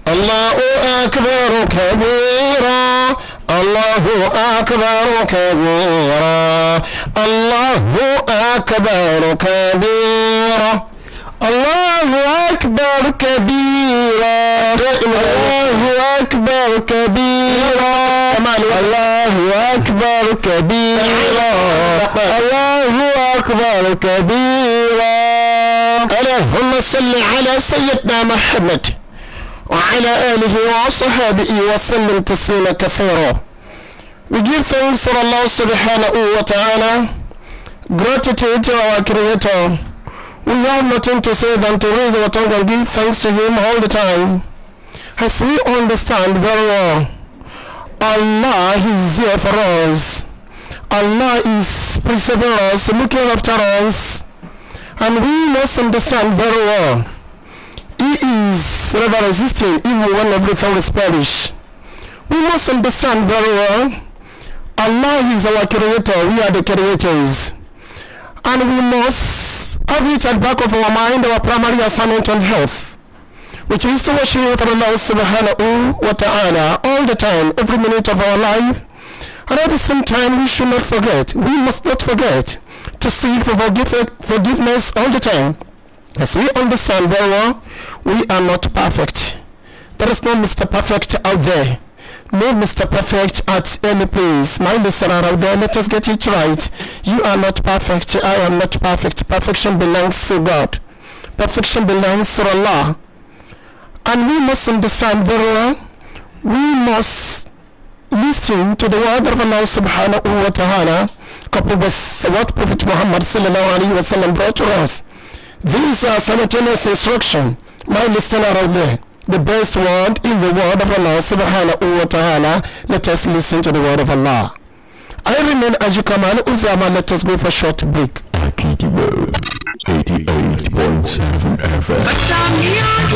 الله أكبر كبيرا الله أكبر كبيرا الله أكبر كبيرا الله أكبر كبيرا الله أكبر كبيرا الله أكبر كبيرا الله أكبر كبيرا اللهم صل على سيدنا محمد وعلى آله وصحبه وسلم تسليما كثيرا We give thanks to Allah subhanahu wa ta'ala gratitude to our creator we have nothing to say than to raise our tongue and give thanks to him all the time as we understand very well Allah is here for us Allah is preserving us looking after us and we must understand very well he is never resisting even when everything is perish we must understand very well Allah is our creator we are the creators and we must have it at back of our mind our primary assignment on health which is to worship Allah subhanahu wa ta'ala all the time every minute of our life and at the same time we should not forget we must not forget to seek for forgive- forgiveness all the time as we understand very well we are not perfect there is no Mr. Perfect out there no Mr. Perfect at any place. My listener out there, let us get it right. You are not perfect. I am not perfect. Perfection belongs to God. Perfection belongs to Allah. And we must understand very well. We must listen to the word of Allah subhanahu wa ta'ala coupled with what Prophet Muhammad sallallahu alayhi wa sallam brought to us. These are simultaneous instruction. My listener out there. The best word is the word of Allah subhanahu wa ta'ala. Let us listen to the word of Allah. I remain as you come on Uzama. Let us go for a short break. Akikibo 88.7 FM.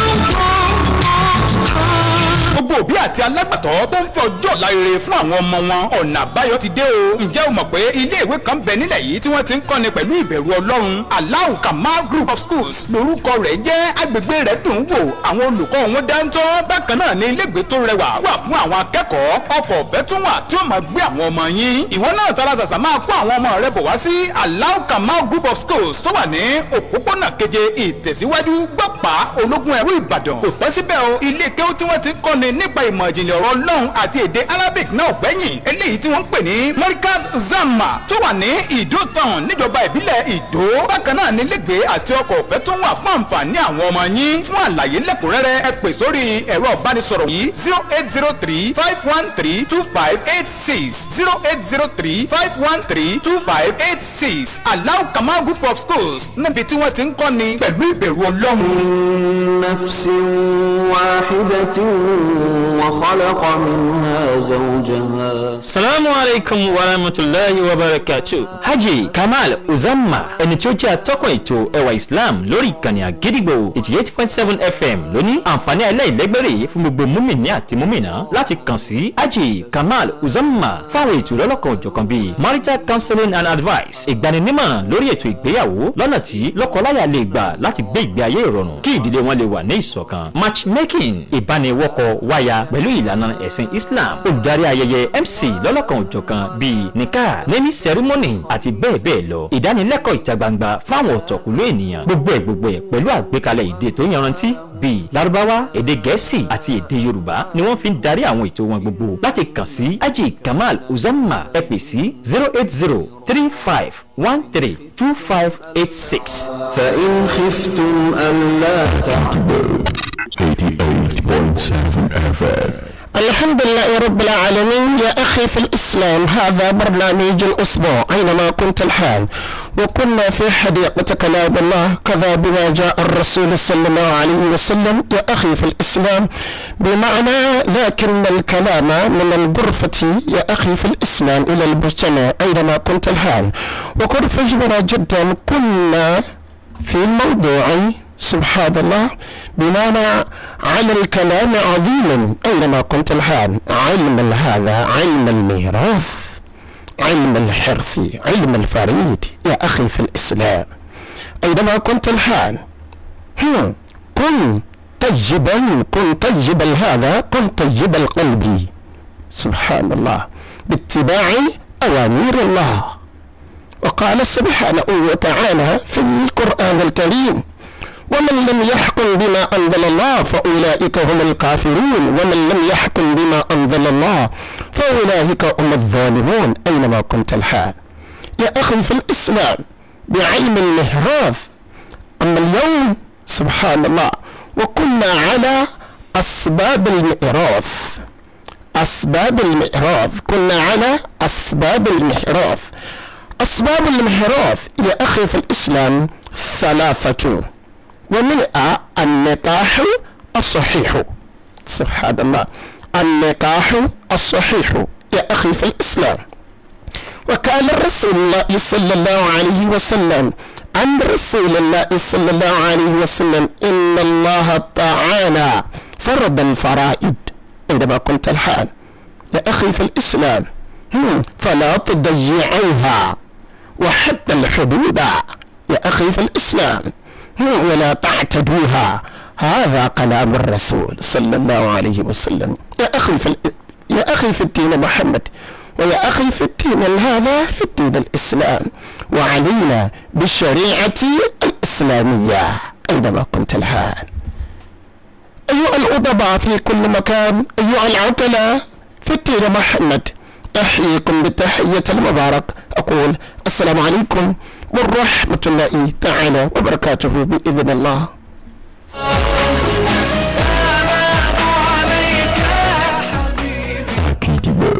gbogbo òbí àti alágbàtọ́ tó ń fẹ́ ọjọ́ ọ̀la rere fún àwọn ọmọ wọn ọ̀nà àbáyọ ti dé o ǹjẹ́ o mọ̀ pé ilé ìwé kan bẹ nílẹ̀ yìí tí wọ́n ti ń kọ́ni pẹ̀lú ìbẹ̀rù ọlọ́run Allahu Kamal Group of Schools lórúkọ rẹ̀ jẹ́ agbègbè rẹ̀ dùn ún wò àwọn olùkọ́ wọn dáńtọ́ bákan náà ní ilégbèé tó rẹwà wà fún àwọn akẹ́kọ̀ọ́ ọkọ̀ ọ̀fẹ́ tún wà tí ó máa gbé àwọn ọmọ yín ìwọ náà tara ṣàṣà máa kó àwọn ọmọ rẹ bọ̀ wá sí Allahu Kamal Group of Schools tó wà ní òpópónà keje ìtẹ̀síwájú gbọ́pá ológun ẹ̀rú Ìbàdàn kò pẹ́ síbẹ̀ o ilé kéwú tí wọ́n ti ń kọ́ni nípa ìmọ̀ ìjìnlẹ̀ ọ̀rọ̀ Ọlọ́run àti èdè Arabic náà gbẹ̀yìn eléyìí tí wọ́n ń pè ní Markaz Zama tó wà ní Ìdó town níjọba ìbílẹ̀ Ìdó bákan náà ní lẹ́gbẹ̀ẹ́ àti ọkọ̀ ọ̀fẹ́ tó wà fún àǹfààní àwọn ọmọ yín fún àlàyé lẹ́kùnrẹ́rẹ́ ẹ pè sórí ẹ̀rọ ìbánisọ̀rọ̀ yìí zero eight zero three five one three two five eight six zero eight zero three five one three two five eight six Allahu Kamal Group of Schools níbi tí wọ́n ti ń kọ́ni pẹ̀lú ìbẹ̀rù Ọlọ́run. من نفس واحدة وخلق منها زوجها salamu alaikum wa rahmatulahi wa barakatu hajj kamal uzama ẹni tí ó jẹ́ atọ́kùn ètò ẹwà islam lórí ìkànnì àgídìgbò eighty eight point seven fm lóní àǹfààní aláìlẹ́gbẹ̀rẹ̀ fún gbogbo múmìnì àti múmìnà láti kàn sí hajj kamal uzama fáwọn ètò lọ́lọ́kan òjọ̀kan bíi marital counseling and advice ìgbaninímọ̀ràn lórí ètò ìgbéyàwó lọ́nà tí lọ́kọláya lè gbà láti gbé ìgbé ayé ìrọ̀rùn kí ìdílé wọn lè wà ní ìṣọ̀kan matchmaking ìbániwọ́kọ wáya pẹ̀lú ìlànà ẹ̀sìn islam olùdarí ayẹyẹ mc lọ́lọ́kan òjọ̀kan bíi nika nemi ceremony àti bẹ́ẹ̀ bẹ́ẹ̀ lọ ìdánilẹ́kọ̀ọ́ ìta gbangba fáwọn ọ̀tọ̀kùlú ènìyàn gbogbo ẹ̀ gbogbo ẹ̀ pẹ̀lú àgbékalẹ̀ èdè tó yanrantí bíi Lárúbáwá èdè Gẹ̀ẹ́sì àti èdè Yorùbá ni wọ́n fi ń darí àwọn ètò wọn gbogbo láti kàn sí Haji Kamal Uzamma ẹ pè sí zero eight zero three five one three two five eight six. فإن خفتم ألا تعدلوا 88.7 FM. الحمد لله رب العالمين يا أخي في الإسلام هذا برنامج الأسبوع أينما كنت الحال وكنا في حديقة كلام الله كذا بما جاء الرسول صلى الله عليه وسلم يا أخي في الإسلام بمعنى لكن الكلام من الغرفة يا أخي في الإسلام إلى المجتمع أينما كنت الحال وقد فجرنا جدا كنا في الموضوع سبحان الله بمعنى على الكلام عظيم أينما كنت الحال علم هذا علم الميراث علم الحرث علم الفريد يا أخي في الإسلام أينما كنت الحال هم. كن طيبا كن طيب هذا كن طيب القلب سبحان الله باتباع أوامر الله وقال سبحانه وتعالى في القرآن الكريم ومن لم يحكم بما أنزل الله فأولئك هم الكافرون ومن لم يحكم بما أنزل الله فأولئك هم الظالمون أينما كنت الحال يا أخي في الإسلام بعلم المهراث أما اليوم سبحان الله وكنا على أسباب المئراث أسباب المئراث كنا على أسباب المئراث أسباب المئراث يا أخي في الإسلام ثلاثة ومنها النكاح الصحيح سبحان الله النكاح الصحيح يا أخي في الإسلام وقال رسول الله صلى الله عليه وسلم عن رسول الله صلى الله عليه وسلم إن الله تعالى فرض الفرائض عندما كنت الحال يا أخي في الإسلام هم، فلا تضيعوها وحتى الحدود يا أخي في الإسلام هم، ولا تعتدوها هذا كلام الرسول صلى الله عليه وسلم يا أخي في الإ- يا أخي في الدين محمد ويا أخي في الدين هذا في الدين الإسلام وعلينا بالشريعة الإسلامية أينما كنت الحال أيها الأدباء في كل مكان أيها العقلاء في الدين محمد أحييكم بالتحية المبارك أقول السلام عليكم ورحمة الله تعالى وبركاته بإذن الله Akidibo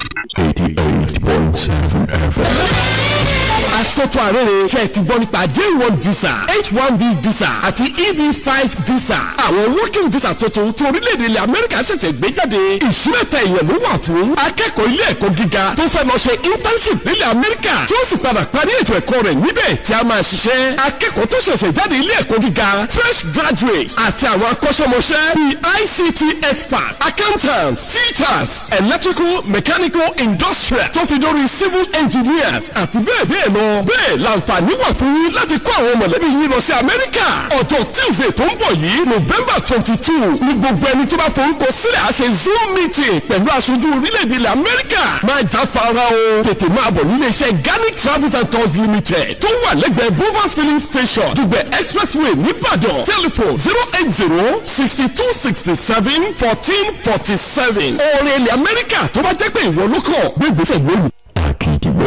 88.7 FM. Àtọ́tọ́ àrẹ́rẹ́ ṣe ti gbọ́ nípa J1 visa H1B visa àti EB5 visa. Àwọn working visa tuntun tí orílẹ̀-èdè ilẹ̀ Amẹ́ríkà ṣẹ̀ṣẹ̀ gbé jáde. Ìṣúrẹ́tẹ̀ èèyàn ló wà fún akẹ́kọ̀ọ́ ilé ẹ̀kọ́ gíga tó fẹ́ lọ ṣe internship nílẹ̀ Amẹ́ríkà tí ó sì padà parí ètò ẹ̀kọ́ rẹ̀ níbẹ̀ tí a máa ṣiṣẹ́. Akẹ́kọ̀ọ́ tó ṣẹ̀ṣẹ̀ jáde ilé ẹ̀kọ́ gíga fresh graduates àti àwọn akọ́ṣẹ́mọṣẹ́ bíi ICT expert accountants teachers electrical mechanical industrial tó fi dórí civil engineers àti bẹ́ẹ̀ bẹ́ẹ̀ lọ. bẹ́ẹ̀ làǹfààní wà fún yín láti kó àwọn mọ̀lẹ́bí yín lọ sí amẹ́ríkà. ọjọ́ tuesday tó ń bọ̀ yìí november twenty two ní gbogbo ẹni tó bá forúkọ sílẹ̀ á ṣe zoom meeting pẹ̀lú aṣojú orílẹ̀-èdè ilẹ̀ amẹ́ríkà. máa já fara o tètè máa bọ̀ nílé iṣẹ́ ganic travels and tours limited tó wà lẹ́gbẹ̀ẹ́ bovas filling station dùgbẹ̀ expressway nìbàdàn telephone zero eight zero sixty two sixty seven fourteen forty seven. ọ̀rẹ́ ilẹ̀ amẹ́ríkà tó bá jẹ́ pé ìwọ ló kàn gbé ìgbésẹ̀ lónìí. Akidibo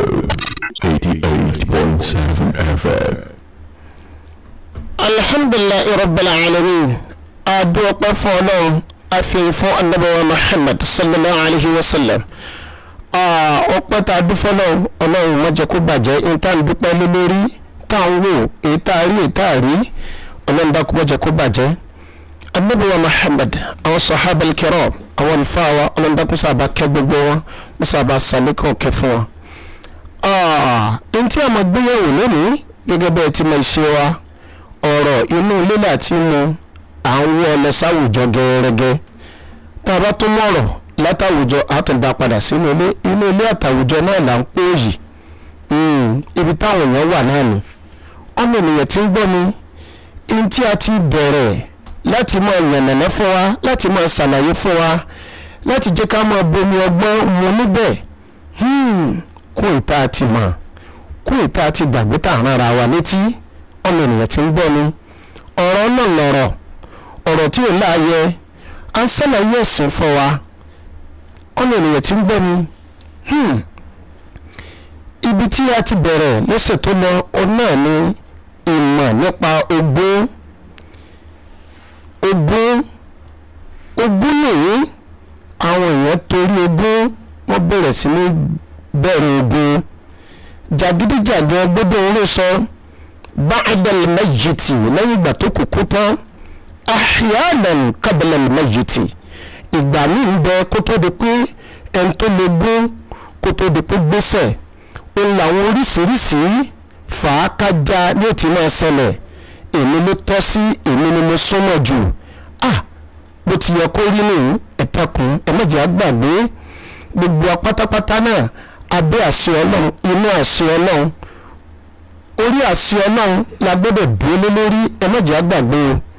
88.7 FM. alhamdulilayi rabbil alamin adúpẹ́ fún ọlọ́run àfihàn fún anabawa muhammad sallallahu alayhi wa sallam ọpẹ́ tá a dúfọ́ náà ọlọ́run má jẹ́ kó bàjẹ́ níta ń dúpẹ́ lé lórí tá à ń wò èyí tá a rí èyí tá a rí ọlọ́run dákú má jẹ́ kó bàjẹ́ anabawa muhammad àwọn sahaba al-kiram àwọn àlùfáà wa ọlọ́run dákú sábà kẹ́ gbogbo wọn wọ́n sábà sàlékàn kẹ́ fún wọn. ntí àmọ́ gbéyàwó lónìí gẹ́gẹ́ bẹ́ẹ̀ tí mo ṣe wa ọ̀rọ̀ inú ilé láti mu à ń wọ́ ọ lọ sáwùjọ gẹ́gẹ́ tá a bá tún mọ̀rọ̀ látàwùjọ àtúndà padà sínú ilé inú ilé àtàwùjọ náà là ń pè yìí ibi táwọn èèyàn wà náà ni ọmọ ènìyàn tí ń gbọ́ mi in tí a ti bẹ̀rẹ̀ láti máa yànnàná fún wa láti máa ṣàlàyé fún wa láti jẹ́ ká máa bomi ọgbọ́n mu níbẹ̀ kún ìta àti mọ̀ kún ìta àti gbàgbé tá à ń rárá wa létí ọmọ ènìyàn tí ń gbọ́ mi ọ̀rọ̀ náà lọ̀rọ̀ ọ̀rọ̀ tí ò láàyè à ń ṣàlàyé ẹ̀sìn fún wa ọmọ ènìyàn tí ń gbọ́ mi hmm, ibi tí a ti bẹ̀rẹ̀ lọ́sẹ̀ tó lọ òun náà ni ìmọ̀ nípa ogún ogún ogún nìyí àwọn èèyàn torí ogún wọ́n bẹ̀rẹ̀ sí ní bẹ̀rẹ̀ ogún jàgídíjàgan gbọ́dọ̀ orí sọ ba'dal mayyiti lẹ́yìn ìgbà tó kúkú tán ahyanan qabla mayyiti ìgbà míì ń bẹ kó tó di pé ẹni tó lè gún kó tó di pé gbèsè ó làwọn oríṣiríṣi fàákájà ní òtí máa ṣẹlẹ̀ èmi ló tọ́ sí èmi ni mo súnmọ́ jù ah bó ti yẹ kó rí nìyí ẹ̀tẹ̀kùn ẹ̀mẹ́jẹ̀ àgbàgbé gbogbo apátápátá náà abẹ́ àṣẹ ọlọ́run inú àṣẹ ọlọ́run orí àṣẹ ọlọ́run la gbọ́dọ̀ dúró lé lórí ẹ̀mẹ́jẹ̀ àgbàgbé o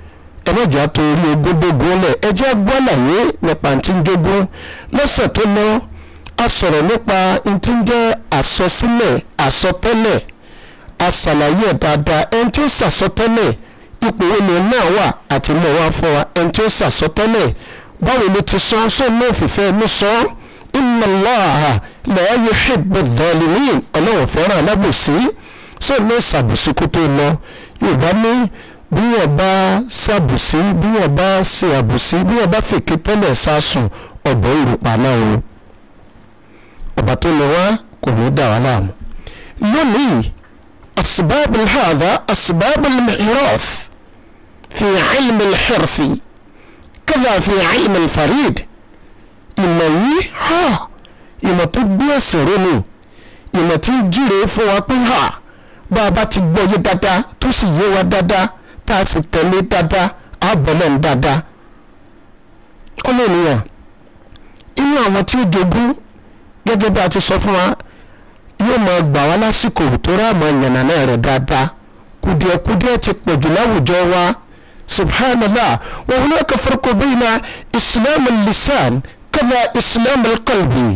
ẹ má jà torí ogúndógún lẹ̀ ẹ jẹ́ gbọ́ àlàyé nípa tí ń jogún lọ́sẹ̀ tó lọ a sọ̀rọ̀ nípa tí ń jẹ́ àsọsílẹ̀ àsọtẹ́lẹ̀ àṣàlàyé ẹ̀ dáadáa ẹni tí ó ṣàsọtẹ́lẹ̀ ipò wo ni náà wà àti mọ̀ wá fún wa ẹni tí ó ṣàsọtẹ́lẹ̀ báwo ló ti sọ sọ náà fìfẹ́ ló sọ inna Allaha la yuhibbu adh-dhalimin ọlọ́run fẹ́ràn alábòsí sọ náà ṣàbòsí kó tó lọ yorùbá ní bí wọ́n bá ṣàbòsí bí wọ́n bá ṣe àbòsí bí wọ́n bá fèké tẹ́lẹ̀ sásùn ọ̀bọ̀ ìrùpà náà o ọba tó lọ wá kò ní dà wá láàmú lónìí أسباب هذا أسباب المعراف في علم الحرف كذا في علم الفريد ìmọ̀ yìí ha ìmọ̀ tó gbé ẹ̀sìn ró ni ìmọ̀ tí ń jíre fún wa pé ha bá a bá ti gbọ́ yé dáadáa tó sì yé wa dáadáa tá a sì tẹ̀lé dáadáa á bọ̀lẹ̀ ń dáadáa. ọmọ ènìyàn inú àwọn tí ó jogún gẹ́gẹ́ bí a ti sọ fún wa yóò máa gbà wá lásìkò tó ráàmù yànnàná rẹ̀ dáadáa kùdìẹ̀kùdìẹ̀ ti pọ̀jù láwùjọ wa subhanallah wa hunaka farqu bayna islam al-lisan kadha islam al-qalbi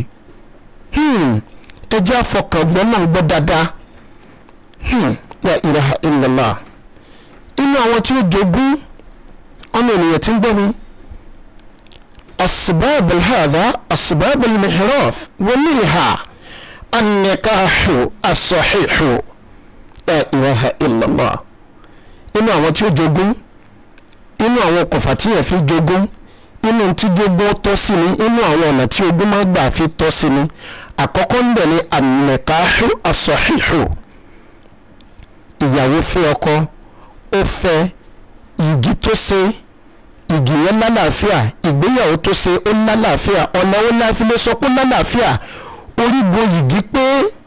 ẹ jẹ́ àfọkàngbọ́n náà gbọ́ dáadáa la ilaha illallah inú àwọn tí ó jogún ọmọ ènìyàn tí ń gbọ́ mi asbab hadha asbab al-mihraf wa minha النكاح الصحيح لا إله إلا الله inú àwọn tí ó jogún inú àwọn okùnfà tí yẹn fi jogún inú tí jogún tọ́ sí ni inú àwọn ọ̀nà tí ogún máa gbà fi tọ́ sí ni àkọ́kọ́ ń bẹ̀ ní ànẹ̀káhù àsọ̀híhù ìyàwó fẹ́ ọkọ ó fẹ́ igi tó ṣe igi yẹn lálàáfíà ìgbéyàwó tó ṣe ó lálàáfíà ọ̀nà ó láfi lè sọ pé lálàáfíà orígun yìgì pé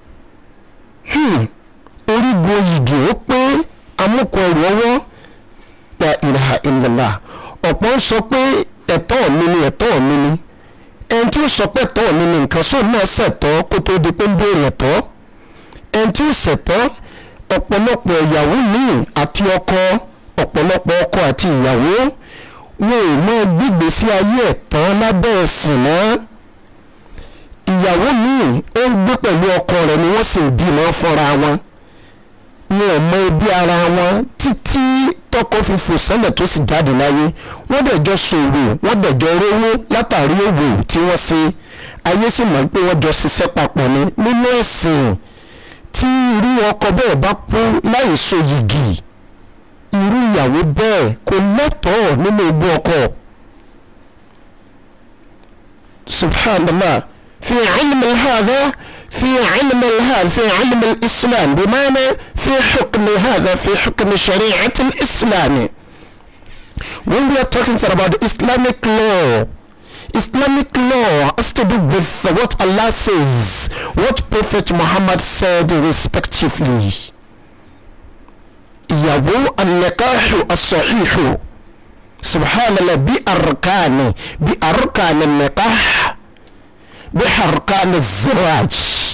orígun yìgì ó pé amúkọ ẹrù ọwọ́ la ilaha illallah ọ̀pọ̀ ń sọ pé ẹ̀tọ́ mi ni ẹ̀tọ́ mi ni ẹni tí ó sọ pé ẹ̀tọ́ mi ni nǹkan sóun náà ṣẹ̀tọ́ kó tó di pé ń béèrè ẹ̀tọ́ ẹni tí ó ṣẹ̀tọ́ ọ̀pọ̀lọpọ̀ ìyàwó míì àti ọkọ ọ̀pọ̀lọpọ̀ ọkọ àti ìyàwó wọn ò mọ gbígbèsí ayé ẹ̀tọ́ lábẹ́ ẹ̀sìn náà ìyàwó míì ó ń gbé pẹ̀lú ọkọ rẹ̀ ni wọ́n sì ń bímọ fúnra wọn wọn ò mọ ẹbí ara wọn títí tọkọ fi fò sẹ́lẹ̀ tó sì jáde láyé wọ́n dẹ̀ jọ ṣòwò wọ́n dẹ̀ jọ rówó látàrí òwò tí wọ́n ṣe ayé sì mọ̀ pé wọ́n jọ ṣiṣẹ́ papọ̀ ni nínú ẹ̀sìn tí irú ọkọ bẹ́ẹ̀ bá kú láì so yìgì irú ìyàwó bẹ́ẹ̀ kò lẹ́tọ̀ọ́ nínú ogún ọkọ subhanallah. في علم هذا في علم هذا في علم الإسلام بمعنى في حكم هذا في حكم شريعة الإسلام when we are talking about Islamic law Islamic law has to do with what Allah says what Prophet Muhammad said respectively ìyàwó an-nikahu as-sahihu subhanallah bi arkani bi arkani an-nikah biharkan ziraj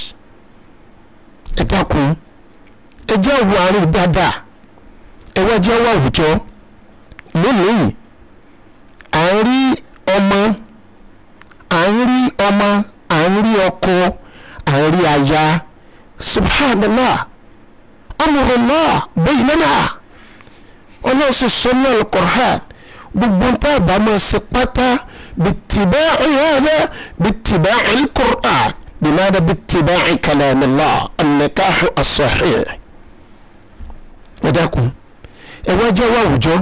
ẹ dákun ẹ jẹ́ wo àárín dáadáa ẹ wá jẹ́ wá àwùjọ lónìí à ń rí ọmọ à ń rí ọmọ à ń rí ọkọ à ń rí aya subhanallah amrullah baynana ọlọ́sìn sọ́nà al-Qur'an gbogbo ń tá a bá máa ṣe pátá. باتباع هذا باتباع القرآن بماذا باتباع كلام الله النكاح الصحيح وداكم ẹwájẹ́ wà àwùjọ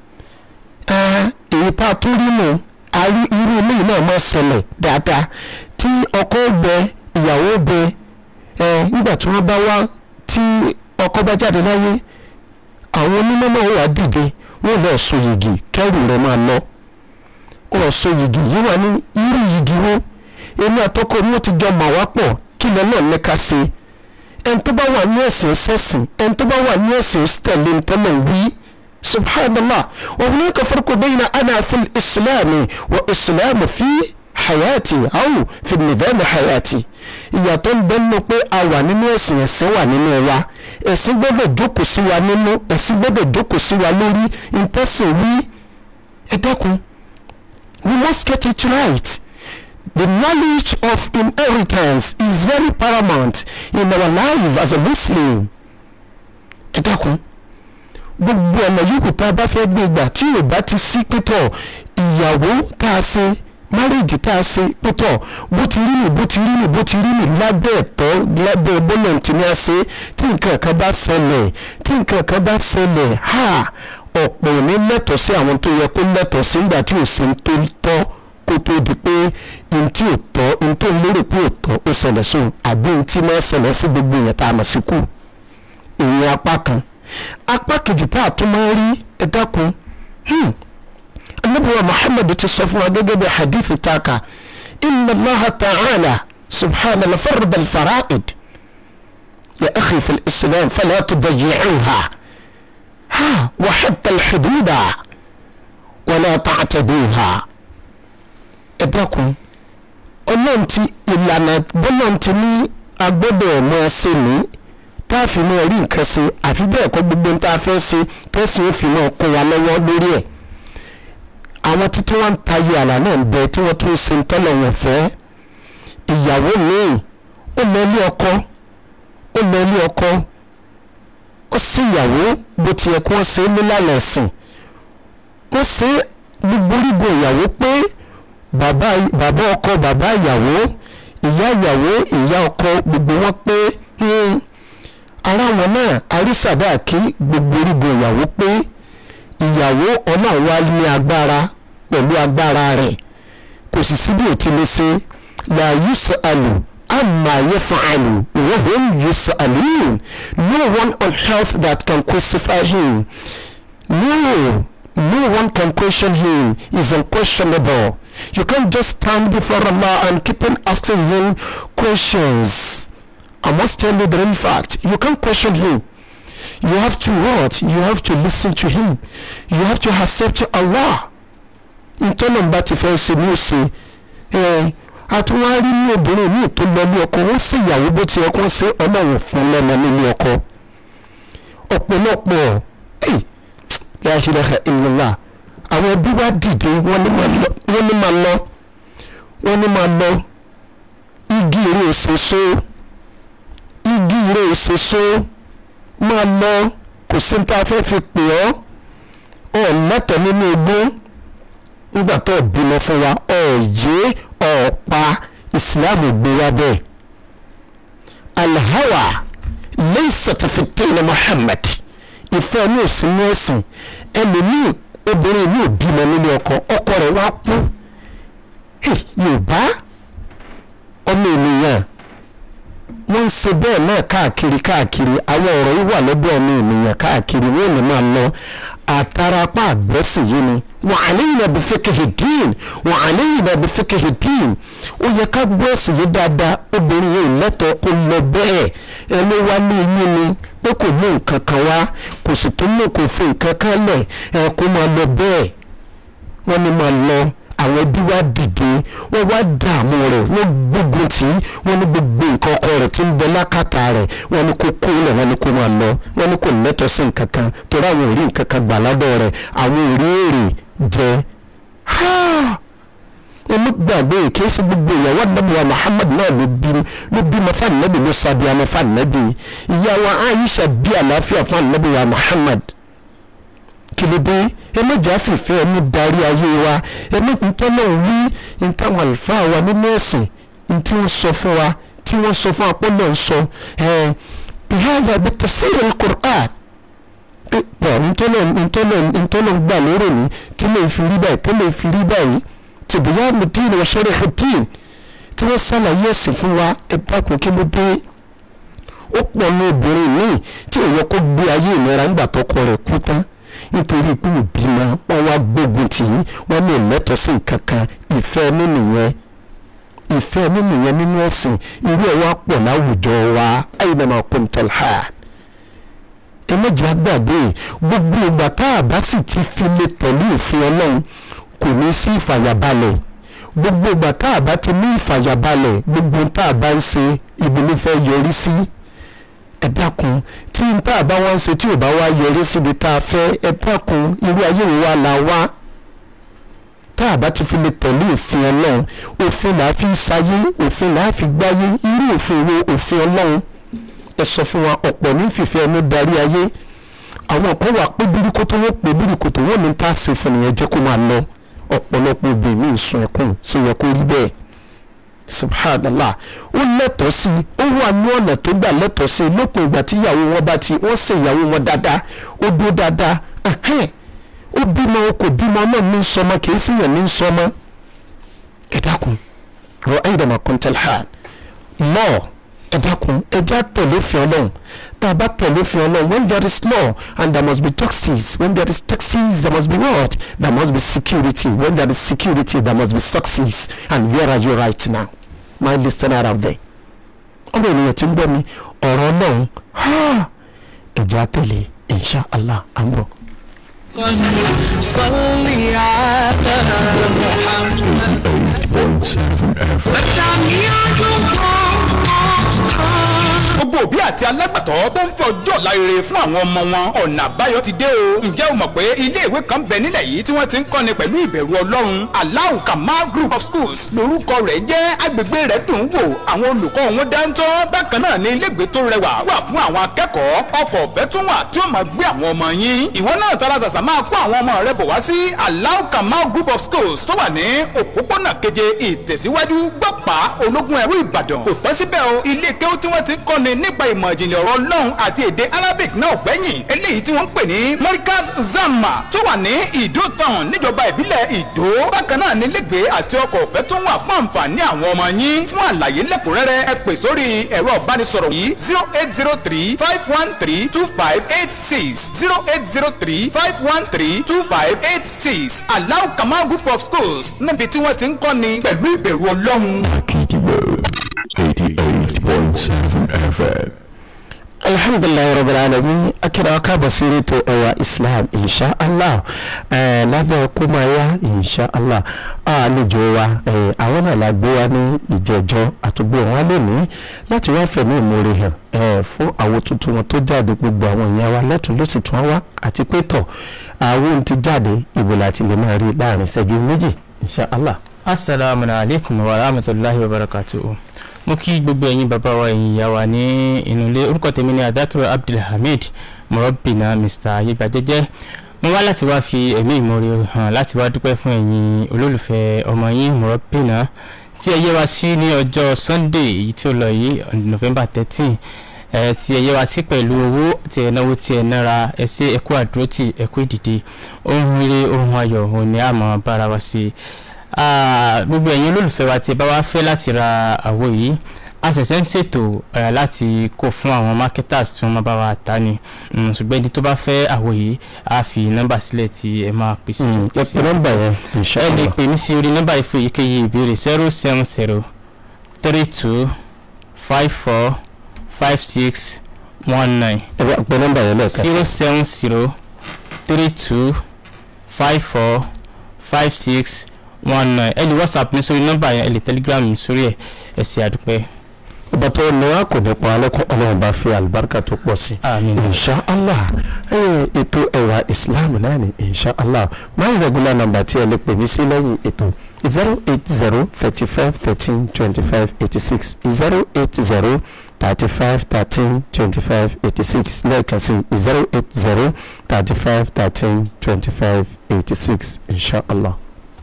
èyí tá a tún rí nù àrí irú ilé náà máa ṣẹlẹ̀ dáadáa tí ọkọ gbẹ ìyàwó gbẹ ẹ nígbà tí wọ́n bá wá tí ọkọ bá jáde láyé àwọn onímọ̀ náà wà dìde wọ́n lọ sọ yìgì kẹrù rẹ̀ máa lọ ọ̀sọ̀ yìgì yìí wà ní irú yìgì wo èmi àtọkọ mi ò ti jọ mà wá pọ̀ kí lọ náà ní ká ṣe ẹni tó bá wà ní ẹ̀sìn sẹ́sìn ẹni tó bá wà ní ẹ̀sìn tẹ̀lé ntọ́lọ̀ wí subhanallah wa hunaka farqu bayna ana fi islam wa islam fi hayati aw fi nidham hayati ìyàtọ̀ ń bẹ nínú pé a wà nínú ẹ̀sìn ẹ̀sìn wà nínú wa ẹ̀sìn gbọ́dọ̀ jókòó sí wa nínú ẹ̀sìn gbọ́dọ̀ jókòó sí wa lórí ìtẹ̀sìn wí ẹ dákun we must get it right the knowledge of inheritance is very paramount in our life as a muslim ẹ dákun gbogbo ọ̀nà yòókù tá a bá fẹ́ gbé gbà tí ò bá ti sí pẹ́tọ̀ ìyàwó tá a ṣe márèjì tá a ṣe pẹ́tọ̀ bó ti rí nì bó ti rí nì bó ti rí nì lábẹ́ ẹ̀tọ́ lábẹ́ bọ́lọ̀ tí ní a ṣe tí nǹkan kan bá ṣẹlẹ̀ tí nǹkan kan bá ṣẹlẹ̀ ha ọ̀pọ̀ ò ní lẹ́tọ̀ọ́ sí àwọn tó yẹ kó lẹ́tọ̀ọ́ sí nígbà tí ò sí ń tó tọ́ kó tó di pé n tí ò tọ́ n tó lérò pé ò tọ́ ó ṣẹlẹ̀ sóun àbí n tí máa ṣẹlẹ̀ sí gbogbo èèyàn tá a mọ̀ sí kù ìyẹn apá kan apá kejì tá a tún máa rí ẹ dákun anabiwa muhammad ti sọ fún wa gẹ́gẹ́ bí hadithi taka inna allaha ta'ala subhana la farda alfara'id ya akhi fi islam fala tudayicuha ha wa hatta alhududa wala ta'taduha ẹ dákun ọlọ́run ti ìlànà bọ́lọ́run ti ní agbọ́dọ̀ ọmọ ẹsẹ̀ ní tá a fi mọ rí nǹkan ṣe àfi bẹ́ẹ̀ kọ́ gbogbo ń tá a fẹ́ ṣe tẹ́sí ó fi mọ́ kó wa lọ́wọ́ lórí ẹ̀ àwọn títí wọ́n ń tayọ àlà náà ń bẹ tí wọ́n tún ń ṣe ń tọ́lọ̀ wọn fẹ́ ìyàwó míì ó lọ ilé ọkọ ó lọ ilé ọkọ ó sì ìyàwó bó ti yẹ kí wọ́n ṣe é nílànà ẹ̀sìn wọ́n ṣe gbogbo orígun ìyàwó pé bàbá bàbá ọkọ bàbá ìyàwó ìyá ìyàwó ìyá ọkọ gbogbo wọn pé ara wọn náà àrísàdá kí gbogbo orígun ìyàwó pé ìyàwó ọlọ́run wá ní agbára pẹ̀lú agbára rẹ̀ kò sì sí bí òtí lè ṣe la yus'alu amma yaf'alu wa hum yus'alun no one on earth that can crucify him no no one can question him is unquestionable you can't just stand before Allah and keep on asking him questions I must tell you the real fact you can't question him you have to what you have to listen to him you have to accept Allah ntọ́nàmbá ti fẹ́ ṣe ní òsè ẹ̀ àtúwárí ní obìnrin míì tó lọ ní ọkọ wọ́n sì ìyàwó bó ti ẹkọ́ ṣe ọlọ́run fún lẹ́nu nílé ọkọ ọ̀pọ̀lọpọ̀ ẹ̀ la ilaha illallah àwọn ẹbí wa dìde wọ́n ní máa lọ wọ́n ní máa lọ wọ́n ní máa lọ igi ìrè òṣèṣó igi ìrè òṣèṣó máa lọ kò sí ní tá a fẹ́ fi pè ọ́ ọ̀ lẹ́tọ̀ọ́ nínú ogún nígbà tó bímọ fún wa ọ̀yẹ́ ọ̀pá ìsìláàmù gbé wa bẹ́ẹ̀ alhawa laysat fi dini Muhammad ìfẹ́ ní òsínú ẹ̀sìn ẹlòmíì obìnrin mi ò bímọ nílé ọkọ ọkọ rẹ̀ wá kú yorùbá ọmọ ènìyàn wọ́n ń ṣe bẹ́ẹ̀ náà káàkiri káàkiri àwọn ọ̀rọ̀ yìí wà lọ́dọ̀ ọmọ ènìyàn káàkiri wọ́n ní máa lọ àtàràpá àgbẹ̀sìn yìí ni wa alayna bi fiqhi din wa alayna bi fiqhi din ó yẹ ká gbọ́ ẹ̀sìn yìí dáadáa obìnrin yìí lẹ́tọ̀ọ́ kó lọ bẹ́ẹ̀ ẹni wá ní yín ni pé kò mú nǹkan kan wá kò sì tún mú kò fi nǹkan kan lẹ̀ ẹ kó máa lọ bẹ́ẹ̀ wọ́n ní máa lọ àwọn ẹbí wa dìde wọ́n wá dààmú rẹ̀ wọ́n gbógun tì í wọ́n ní gbogbo nǹkan ọkọ rẹ̀ tí ń bẹ lákàtà rẹ̀ wọ́n ní kó kó lẹ̀ wọ́n ní kó máa lọ wọ́n ní kò lẹ́tọ̀ọ́ sí nǹkan kan torí àwọn ò rí nǹkan kan gbà lọ́dọ̀ rẹ̀ àwọn ò rí èrè jẹ. ẹnu gbàgbé kìí ṣe gbogbo ìyàwó àdàbọ̀wá Muhammad náà ló bí ló bímọ fáànàbì ló sábẹ́ àmọ́ fáànàbì ìyàwó Aisha bí àlàáfíà fáànàbìwá Muhammad kí ló dé ẹ méjì àfìfẹ́ ẹni darí ayé wa ẹ méjì tọ́lọ̀ wí ntáwọn àlùfáà wa nínú ẹ̀sìn ntí wọ́n sọ fún wa tí wọ́n sọ fún apọ́lọ̀ ń sọ ẹ̀ bihadha bi tafsir al-Qur'an pọ̀ ntọ́lọ̀ ntọ́lọ̀ ntọ́lọ̀ gbà lérò ní tí lè fi rí báyìí tí lè fi rí báyìí tibyanu din wa sharhu din tí wọ́n sàlàyé ẹ̀sìn fún wa ẹ dákun kí ló dé ó pọ̀ ní obìnrin míì tí ò yẹ kó gbé ayé ìnira ńgbà tọkọ rẹ̀ kú tán nítorí pé ìbímọ wọn wá gbógun tì í wọn ní ìlẹ́tọ̀ọ́ sí nǹkan kan ìfẹ́ nínú yẹn ìfẹ́ nínú yẹn nínú ẹ̀sìn irú ẹ̀ wá pọ̀ láwùjọ wa aynama kuntal ha ẹ méjì àgbàdo gbogbo ìgbà tá a bá sì ti fi lè pẹ̀lú òfin ọlọ́run kò ní sí ìfàyàbalẹ̀ gbogbo ìgbà tá a bá ti ní ìfàyàbalẹ̀ gbogbo tá a bá ń ṣe ibi ló fẹ́ yọrí sí ẹ dákun tí n tá a bá wá ń ṣe tí ò bá wá yọrí síbi tá a fẹ́ ẹ dákun irú ayé wo wá la wá tá a bá ti fi lè tẹ̀lé òfin ọlọ́run òfin là á fi ṣayé òfin là á fi gbáyé irú òfin wo òfin ọlọ́run ẹ sọ fún wa ọ̀pọ̀ ní fìfẹ́ ẹnu darí ayé àwọn kan wà pé bíríkótó wọ́n pè bíríkótó wọ́n ní tá a ṣe fún nìyẹn jẹ́ kó máa lọ ọ̀pọ̀lọpọ̀ obìnrin mi ń sun ẹkún ṣe yẹ kó rí bẹ́ẹ̀ subhanallah ó lẹ́tọ̀ọ́ sí i ó wà ní ọ̀nà tó gbà lẹ́tọ̀ọ́ sí i lópin ìgbà tí ìyàwó wọn bá ti wọ́n ṣe ìyàwó wọn dáadáa ó dúró dáadáa ẹ̀hẹ́n ó bímọ o kò bímọ náà ní sọmọ kì í sì yàn ní sọmọ ẹ dákun rọ ẹ̀yìndàmọ̀ kọ́ńtẹ́lá lọ́ọ̀ ẹ dákun ẹ já tẹ̀lé òfin ọlọ́run tá a bá tẹ̀lé òfin ọlọ́run when there is law and there must be taxes when there is taxes there must be what there must be security when there is security there must be success and where are you right now my listener out there ọmọ ènìyàn tí ń gbọ́ mi ọ̀rọ̀ ọlọ́run ẹ já tẹ̀lé insha allah à ń bọ̀. صل على محمد 88.7 FM. gbogbo òbí àti alágbàtọ́ tó ń fẹ́ ọjọ́ ọ̀la rere fún àwọn ọmọ wọn ọ̀nà àbáyọ ti dé o ǹjẹ́ o mọ̀ pé ilé ìwé kan bẹ nílẹ̀ yìí tí wọ́n ti ń kọ́ni pẹ̀lú ìbẹ̀rù ọlọ́run Allahu Kamal Group of Schools lórúkọ rẹ̀ jẹ́ agbègbè rẹ̀ dùn ún wò àwọn olùkọ́ wọn dáńtọ́ bákan náà ní ilégbèé tó rẹwà wà fún àwọn akẹ́kọ̀ọ́ ọkọ̀ ọ̀fẹ́ tún wà tí ó máa gbé àwọn ọmọ yín ìwọ náà tara ṣàṣà máa kó àwọn ọmọ rẹ bọ̀ wá sí Allahu Kamal Group of Schools tó wà ní òpópónà keje ìtẹ̀síwájú gbọ́pàá ológun ẹ̀rú Ìbàdàn kò tọ́ síbẹ̀ o ilé kéwú tí wọ́n ti ń kọ́ni nípa ìmọ̀ ìjìnlẹ̀ ọ̀rọ̀ Ọlọ́run àti èdè Arabic náà gbẹ̀yìn eléyìí tí wọ́n ń pè ní Markaz Zama tó wà ní Ìdó town níjọba ìbílẹ̀ Ìdó bákan náà ní lẹ́gbẹ̀ẹ́ àti ọkọ̀ ọ̀fẹ́ tó ń wà fún àǹfààní àwọn ọmọ yín fún àlàyé lẹ́kùnrẹ́rẹ́ ẹ pè sórí ẹ̀rọ ìbánisọ̀rọ̀ yìí zero eight zero three five one three two five eight six zero eight zero three five one three two five eight six Allahu Kamal Group of Schools níbi tí wọ́n ti ń kọ́ni pẹ̀lú ìbẹ̀rù Ọlọ́run. Akidibo 88.7 FM. alhamdulilayi rabbil alamin akira ká basiri tó ẹwà islam insha allah ẹ lábẹ́ kúmáyà insha allah àlejò wa ẹ àwọn náà la gbé wa ní ìjẹjọ àtúgbò wọn lónìí láti wá fẹ̀mí ìmoore hàn ẹ fún àwọn tuntun wọn tó jáde gbogbo àwọn èèyàn wa lọ́tún ló sì tún wá àti pé tọ̀ àwọn ohun ti jáde ìbò láti lè máa rí láàrin ìṣẹ́jú méjì insha allah. asalaamu alaykum wa rahmatulahi wa barakatuhu mo kí gbogbo ẹ̀yin bàbá wa ẹ̀yin ìyá wa ní inú ilé orúkọ tèmi ní adakiru abdulhamid murabina mr ayébàjẹjẹ mo wá láti wá fi ẹ̀mí ìmoore hàn láti wá dúpẹ́ fún ẹ̀yin olólùfẹ́ ọmọ yín murabina tí ẹ yẹ wá sí ní ọjọ́ sunday èyí tí ó lọ yìí on november thirteen ẹ tí ẹ yẹ wá sí pẹ̀lú owó tí ẹ náwó tí ẹ nára ẹ ṣe ẹkú àdúrótì ẹkú ìdìde ohun rere ohun ayọ̀ òun ni a máa bára wa ṣe Ah, gbogbo ẹ̀yin olólùfẹ́ wa tí ẹ bá wá fẹ́ láti ra àwo yìí a ṣẹ̀ṣẹ̀ ń ṣètò eh, láti kó fún àwọn marketers tí wọ́n máa bá wa tà ní Mm, ṣùgbọ́n ẹni tó bá fẹ́ àwo yìí a fi nọ́mbà sílẹ̀ tí ẹ máa pè sí. ẹ pè nọ́mbà yẹn insha ẹ lè allah. pè mí sí orí nọ́mbà yìí fún èyíkéyìí ìbéèrè zero seven zero three two five four five six one nine ẹ bá pè nọ́mbà yẹn lẹ́ẹ̀kan sí. zero seven zero three two five four five six one nine ẹ lè whatsapp mi sórí nọ́mbà yẹn ẹ lè telegram mi sórí ẹ ẹ ṣé àdúpẹ́. ọba tó ní wa kò ní pa alẹ́kùn ọlọ́run bá fi àlùbáríkà tó pọ̀ sí. Àmín. insha allah ẹ ètò ẹwà islam náà ni insha allah my regular number tí ẹ lè pè mí sí lẹ́yìn ètò zero eight zero thirty five thirteen twenty five eighty six zero eight zero thirty five thirteen twenty five eighty six lẹ́ẹ̀kan sí zero eight zero thirty five thirteen twenty five eighty six insha allah.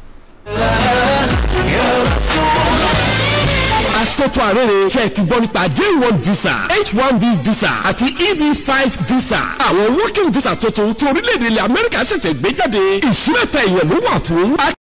atótó àrèrè ṣe ti gbọ́ nípa j1 visa h1b visa àti eb5 visa àwọn working visa tuntun tí orílẹ̀-èdè ilẹ̀ amẹ́ríkà ṣẹ̀ṣẹ̀ gbé jáde ìṣúrẹ́tẹ̀ èèyàn ló wà fún